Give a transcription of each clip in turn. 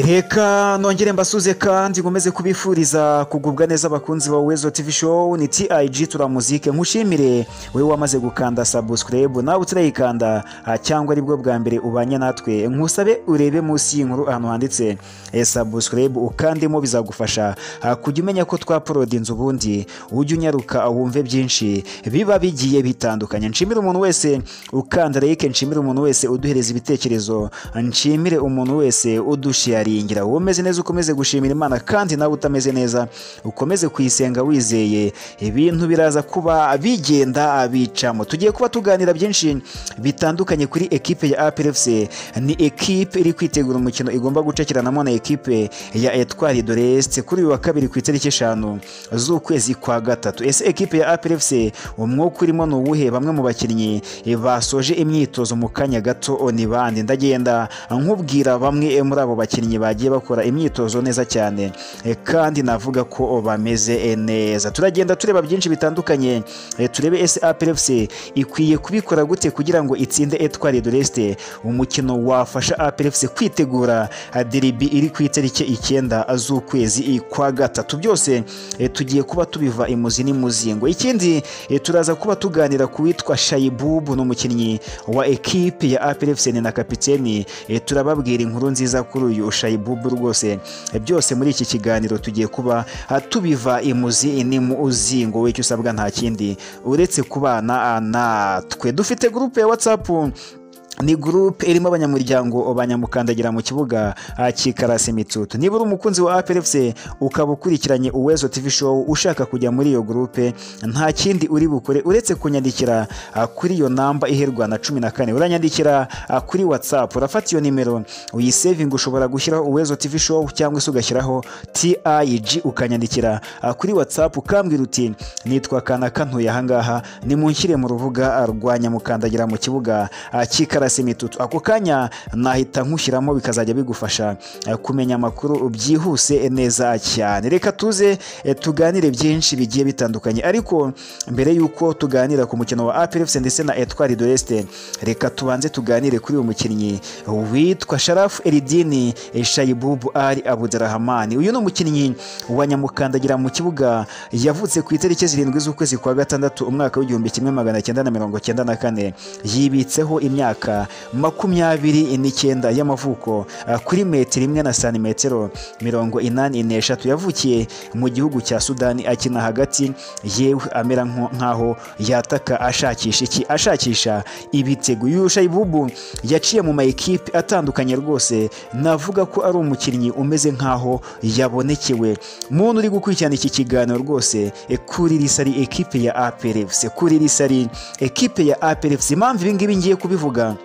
reka nongere mbasuze kandi nkomeze kubifuriza kugubwa neza abakunzi ba wezo tv show ni tig turamuzike nkushimire wowe wamaze gukanda subscribe nawe utarayikanda ah, cyangwa aribwo bwa mbere ubanye natwe nkusabe urebe munsi y'inkuru ahantu handitse eh, subscribe ukandemo bizagufasha ah, kujya umenya ko twaporodi inzu ubundi ujye unyaruka wumve byinshi biba bigiye bitandukanye nshimire umuntu wese ukanda like nshimire umuntu wese uduhereza ibitekerezo nshimire umuntu wese udushiyaringa yaringira wowe umeze neza ukomeze gushimira imana kandi nawe utameze neza ukomeze kuyisenga wizeye ibintu biraza kuba bigenda bicamo tugiye kuba tuganira byinshi bitandukanye kuri ekipe ya APRFC ni ekipe iri kwitegura umukino igomba gucekiranamo na ekipe ya Etwari de l'Est kuri uyu wa kabiri ku itariki eshanu z'ukwezi kwa gatatu ese ekipe ya APRFC umwuka urimo ni uwuhe bamwe mu bakinnyi basoje imyitozo mu kanya gato ni bande ndagenda nkubwira bamwe muri abo bakinnyi abakinnyi bagiye bakora imyitozo neza cyane e, kandi navuga ko bameze neza turagenda tureba byinshi bitandukanye e, turebe ese APRFC ikwiye kubikora gute kugira ngo itsinde Etoile de l'Est umukino wafasha APRFC kwitegura deribi iri ku itariki icyenda z'ukwezi kwa gatatu byose e, tugiye kuba tubiva imuzi n'imuzingo ikindi e, turaza kuba tuganira ku witwa Shayibubu n'umukinnyi wa ekipe ya APRFC ni na kapiteni e, turababwira inkuru nziza kuri uyu shayibubu rwose byose muri iki kiganiro tugiye kuba tubiva imuzi n'imuzingo we icyo usabwa nta kindi uretse kubana natwe dufite gurupe ya watsapu ni gurupe irimo abanyamuryango banyamukandagira mu kibuga kikarasi imitutu niba uri umukunzi wa APRFC ukaba ukurikiranye uwezo tv show ushaka kujya muri iyo gurupe nta kindi uri bukore uretse kunyandikira kuri iyo namba iherwa na cumi na kane uranyandikira kuri whatsapp urafata iyo nimero uyisevinga ushobora gushyiraho uwezo tv show cyangwa se ugashyiraho tig ukanyandikira kuri whatsapp ukambwira uti nitwa kanaka ntuye ahangaha nimunshyire mu rubuga rwa nyamukandagira mu kibuga kikarasi karasi imitutu ako kanya nahita nkushyiramo bikazajya bigufasha kumenya amakuru byihuse neza cyane reka tuze tuganire byinshi bigiye bitandukanye ariko mbere y'uko tuganira ku mukino wa APRFC ndetse na Etoile de l'Est reka tubanze tuganire kuri uyu mukinnyi witwa Sharafu Eridini Shayibubu Ali Abudurahmani uyu ni umukinnyi wa nyamukandagira mu kibuga yavutse ku itariki zirindwi z'ukwezi kwa gatandatu umwaka w'igihumbi kimwe magana cyenda na mirongo cyenda na kane yibitseho imyaka makumyabiri n'icyenda y'amavuko kuri metero imwe na santimetero mirongo inani n'eshatu yavukiye mu gihugu cya sudani akina hagati yewe amera nk'aho yataka ashakisha iki ashakisha ibitego yusha ibubu yaciye mu mayikipe atandukanye rwose navuga ko ari umukinnyi umeze nk'aho yabonekewe muntu uri gukurikirana iki kiganiro rwose kuri risari ekipe ya APRFC kuri risari ekipe ya APRFC impamvu ibingibi ngiye kubivuga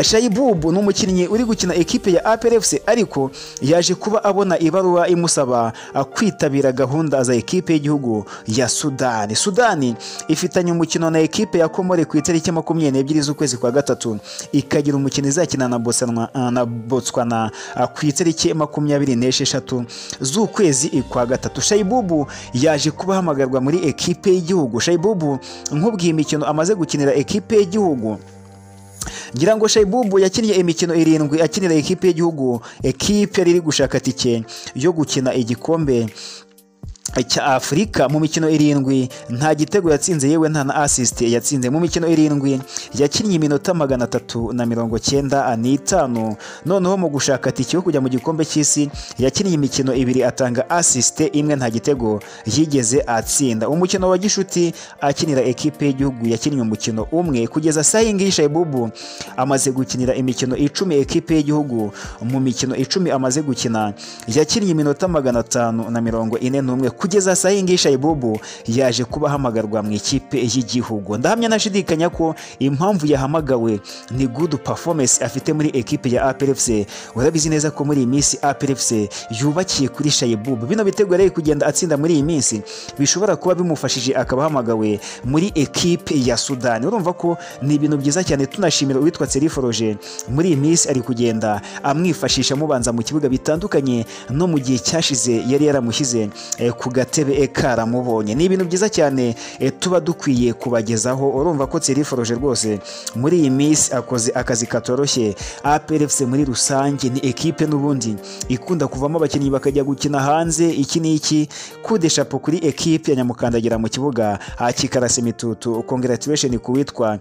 shayibubu ni umukinnyi uri gukina ekipe ya APRFC ariko yaje kuba abona ibaruwa imusaba kwitabira gahunda za ekipe y'igihugu ya sudani sudani ifitanye umukino na ekipe ya komore ku itariki makumyabiri n'ebyiri z'ukwezi kwa gatatu ikagira umukino izakina na botswana ku itariki makumyabiri n'esheshatu z'ukwezi kwa gatatu shayibubu yaje kuba ahamagarwa muri ekipe y'igihugu shayibubu nk'ubwiye imikino amaze gukinira ekipe y'igihugu ngira ngo shayibubu yakinnye imikino irindwi akinira ekipe y'igihugu ekipe yari iri gushaka tike yo gukina igikombe cya Afurika mu mikino irindwi nta gitego yatsinze yewe nta na assist yatsinze mu mikino irindwi yakinnye iminota magana atatu na mirongo cyenda n'itanu noneho mu gushaka tike yo kujya mu gikombe cy'isi yakinnye imikino ibiri atanga assist imwe nta gitego yigeze atsinda umukino wa gishuti akinira ekipe y'igihugu yakinnye umukino umwe kugeza saa iyi ngiyi Shayibubu amaze gukinira imikino icumi ekipe y'igihugu mu mikino icumi amaze gukina yakinnye iminota magana atanu na mirongo ine n'umwe kugeza saa iyi ngiyi shayibubu yaje kuba ahamagarwa mu ikipe y'igihugu ndahamya nashidikanya ko impamvu yahamagawe ni good performance afite muri ekipe ya APRFC urabizi neza ko muri iyi minsi APRFC yubakiye kuri shayibubu bino bitego rero kugenda atsinda muri iyi minsi bishobora kuba bimufashije akaba ahamagawe muri ekipe ya Sudani urumva ko ni ibintu byiza cyane tunashimira uwitwa Seriforoje muri iyi minsi ari kugenda amwifashisha amubanza mu kibuga bitandukanye no mu gihe cyashize yari yaramushyize ku gatebe karamubonye ni ibintu byiza cyane eh, tuba dukwiye kubagezaho urumva ko tsiriforoje rwose muri iyi minsi akoze akazi katoroshye APRFC muri rusange ni ekipe n'ubundi ikunda kuvamo abakinnyi bakajya gukina hanze iki n'iki kudeshapo kuri ekipe ya nyamukandagira mu kibuga hakikarasa imitutu congratulation ku witwa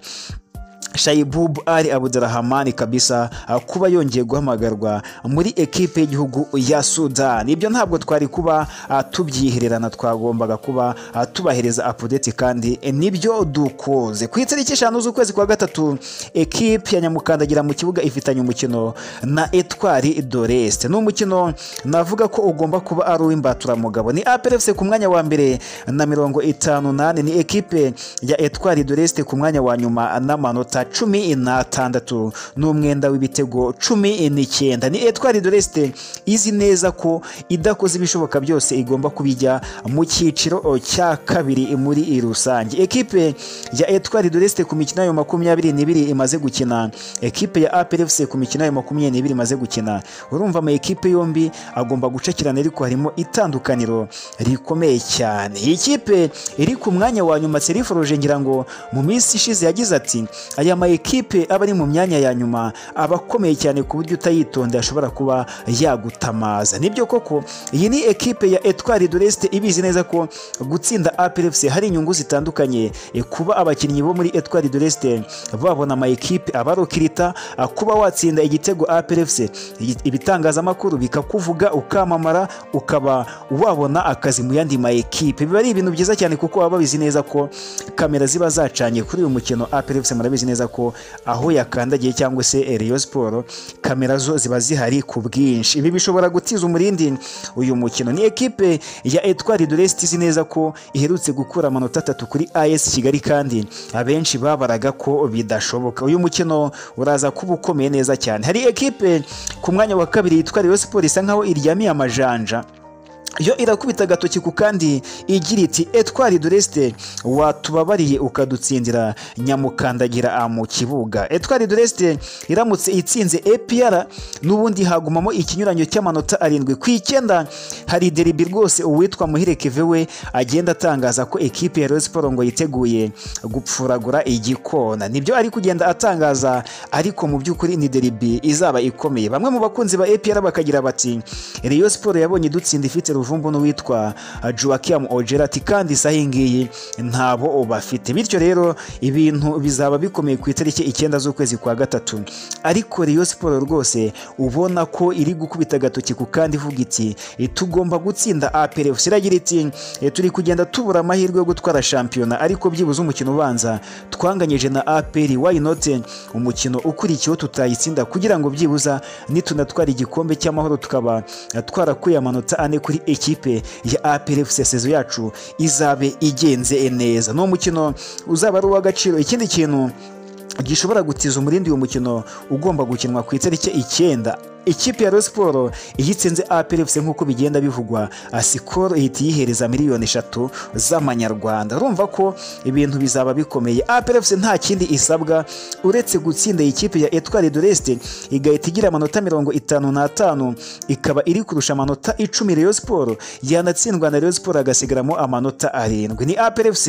Shaibub Ali Abdurrahman kabisa ah, kuba yongeye guhamagarwa muri ekipe y'igihugu ya Sudan. Ibyo ntabwo twari kuba ah, tubyihererana twagombaga kuba ah, tubahereza update kandi eh, nibyo dukoze. Ku itariki eshanu z'ukwezi kwa gatatu ekipe ya Nyamukandagira mu kibuga ifitanye umukino na Etwari Dorest. Ni umukino navuga ko ugomba kuba ari uw'imbaturamugabo. Ni APRFC ku mwanya wa mbere na mirongo itanu nane ni ekipe ya Etwari Dorest ku mwanya wa nyuma n'amanota amanota cumi n'atandatu n'umwenda w'ibitego cumi n'icyenda ni etwari doreste izi neza ko idakoze ibishoboka byose igomba kubijya mu cyiciro cya kabiri muri rusange ekipe ya etwari doreste ku mikino yayo makumyabiri n'ibiri imaze gukina ekipe ya APRFC ku mikino yayo makumyabiri n'ibiri imaze gukina urumva ama ekipe yombi agomba gucakirana ariko harimo itandukaniro rikomeye cyane iyi kipe iri ku mwanya wa nyuma seriforoje ngira ngo mu minsi ishize yagize ati aya ma ekipe aba ari mu myanya ya nyuma aba akomeye cyane ku buryo utayitonda ashobora kuba yagutamaza nibyo koko iyi ni ekipe ya etwari doreste ibizi neza ko gutsinda APRFC hari inyungu zitandukanye E, kuba abakinnyi bo muri etwari doreste babona ama ekipe abarokirita a, kuba watsinda igitego APRFC Igi- ibitangazamakuru bikakuvuga ukamamara ukaba wabona akazi mu yandi ma ekipe biba ari ibintu byiza cyane kuko baba babizi neza ko kamera ziba zacanye kuri uyu mukino APRFC murabizi neza ko aho yakandagiye cyangwa se eh, Rayon Sport kamera zo ziba zihari ku bwinshi ibi bishobora gutiza umurindi uyu mukino ni ekipe ya Etwari Dorest izi neza ko iherutse gukura amanota atatu kuri AS Kigali kandi abenshi babaraga ko bidashoboka uyu mukino uraza kuba ukomeye neza cyane hari ekipe ku mwanya wa kabiri yitwa Rayon Sport isa nkaho iryamiye amajanja yo irakubita agatoki ku kandi igira iti etwari doreste watubabariye ukadutsindira nyamukandagira ah, mu kibuga etwari doreste iramutse itsinze APR n'ubundi hagumamo ikinyuranyo cy'amanota arindwi ku icyenda hari deribi rwose uwitwa muhire keve we agenda atangaza ko ekipe ya Rayon Sport ngo yiteguye gupfuragura igikona nibyo ari kugenda atangaza ariko mu by'ukuri ni deribi izaba ikomeye bamwe mu bakunzi ba APR bakagira bati Rayon Sport yabonye idutsinda ifite ruvumbu n'uwitwa Joachim Ojera ati kandi isaha iyi ngiyi ntabo bafite bityo rero ibintu bizaba bikomeye ku itariki icyenda z'ukwezi kwa gatatu ariko Rayon Sport rwose ubona ko iri gukubita agatoki ku kandi ivuga iti "E, tugomba gutsinda APRFC iragira iti "E, turi kugenda tubura amahirwe yo gutwara shampiyona ariko byibuze umukino ubanza twanganyije na APR why not umukino ukurikiyeho tutayitsinda kugira ngo byibuza nitunatwara igikombe cy'amahoro tukaba twarakuye amanota ane kuri ekipe ya APRFC sezo yacu izabe igenze neza ni umukino uzaba ari uw'agaciro ikindi kintu gishobora gutiza umurindi uyu mukino ugomba gukinwa ku itariki icyenda ikipe ya Rayon Sport iyitsinze APRFC nk'uko bigenda bivugwa ah, sikoro ihita iyihereza miliyoni eshatu z'amanyarwanda urumva ko ibintu bizaba bikomeye APRFC nta kindi isabwa uretse gutsinda iyi kipe ya Etoile de l'Est igahita igira amanota mirongo itanu n'atanu ikaba iri kurusha amanota icumi Rayon Sport yanatsindwa na Rayon Sport agasigaramo amanota arindwi ni APRFC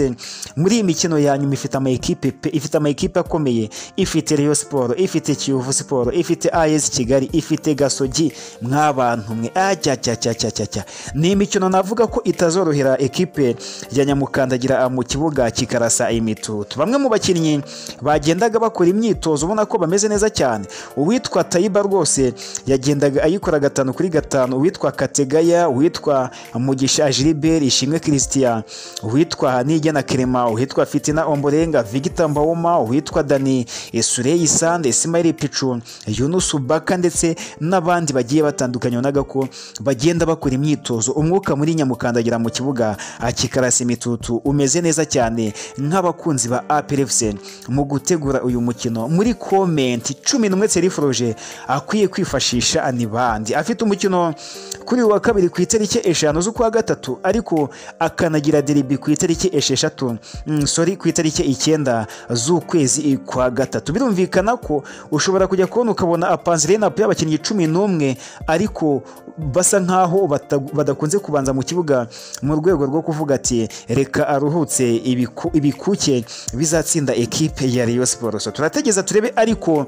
muri iyi mikino ya nyuma ifite ama ekipe pe ifite ama ekipe akomeye ifite Rayon Sport ifite Kiyovu Sport ifite AS Kigali ifite ifite gasogi mwabantu mwe acyacyacyacyacya ni imikino navuga ko itazorohera ekipe ya nyamukandagira mu kibuga kikarasa imitutu bamwe mu bakinnyi bagendaga bakora imyitozo ubona ko bameze neza cyane uwitwa tayiba rwose yagendaga ayikora gatanu kuri gatanu uwitwa kategaya uwitwa mugisha gilbert ishimwe christian uwitwa nigena kerema uwitwa fitina omborenga victor mbawoma uwitwa dani sureyi sande ismaili picu yunusu baka ndetse n'abandi bagiye batandukanye wabonaga ko bagenda bakora imyitozo umwuka muri nyamukandagira mu kibuga ah, kikarasa imitutu umeze neza cyane nk'abakunzi ba APRFC mu gutegura uyu mukino muri komenti cumi n'umwe seriforoje akwiye kwifashisha ah, ni bandi afite umukino kuri uyu wa kabiri ku itariki eshanu z'ukwa gatatu ariko akanagira deribi ku itariki esheshatu mm, sorry ku itariki icyenda z'ukwezi kwa gatatu birumvikana ko ushobora kujya kubona ukabona apanzirena y'abakinnyi cumi n'umwe ariko basa nkaho bata- badakunze kubanza mu kibuga mu rwego rwo kuvuga ati reka aruhutse ibiku- ibikuke bizatsinda ekipe ya Rayon Sports turategeza turebe ariko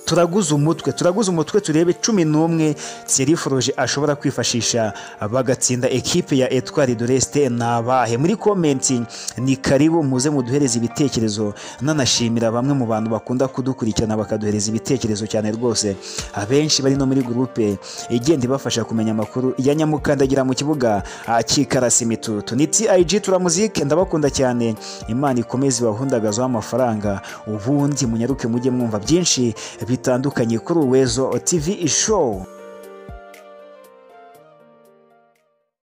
turaguze umutwe turaguze umutwe turebe cumi n'umwe Thierry Foroge ashobora kwifashisha bagatsinda ekipe ya Etwari Doreste ni abahe muri komenti ni karibu muze muduhereze ibitekerezo nanashimira bamwe mu bantu bakunda kudukurikirana bakaduhereza ibitekerezo cyane rwose abenshi bari no muri gurupe igenda ibafasha kumenya amakuru ya nyamukandagira mu kibuga akikarasi imitutu ni TIG turamuzike ndabakunda cyane imana ikomeze ibahundagazaho amafaranga ubundi munyaruke mujye mwumva byinshi bitandukanye kuri Uwezo TV show